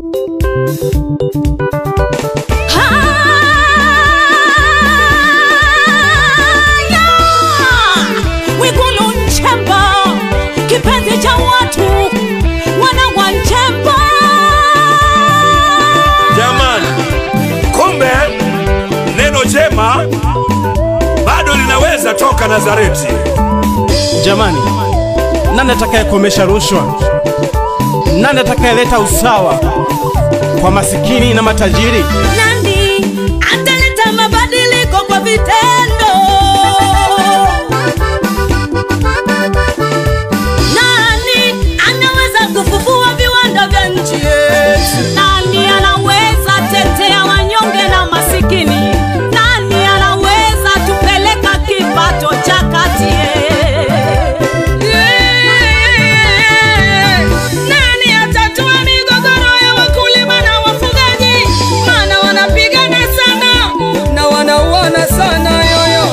Haya! Mwigulu Nchemba, kipenzi cha watu, wana wa Nchemba. Jamani, kumbe neno jema bado linaweza toka Nazareti. Jamani, nani atakayekomesha rushwa? Nani atakayeleta usawa kwa masikini na matajiri? Nani ataleta mabadiliko kwa vitendo? Nani anaweza kufufua viwanda vya nchi yetu? Nani anaweza tetea wanyonge na masikini? Nani anaweza tupeleka kipato cha kati? Nani atatua migogoro ya wakulima na wafugaji? Maana wanapigana sana na wanauana sana yoyo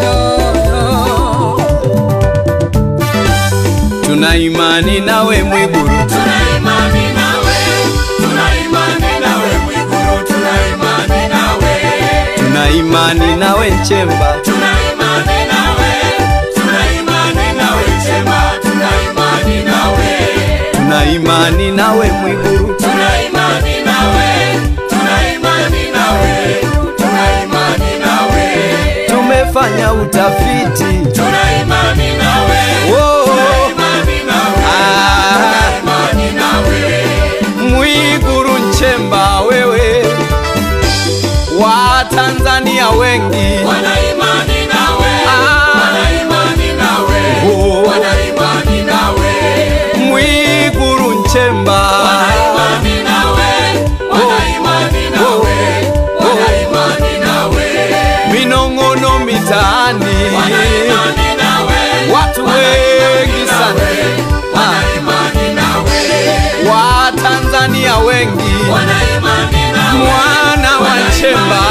Tuna imani nawe Mwigulu, tuna imani nawe Nchemba, tuna imani nawe Mwigulu, tumefanya utafiti Oh, ah, Mwigulu Nchemba, wewe Watanzania wengi Ah, oh, Mwigulu Nchemba minong'ono mitaani, watu wengi sana, Ah, Watanzania wengi, mwana wa Nchemba,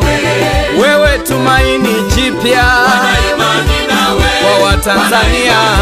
wewe tumaini jipya kwa Watanzania.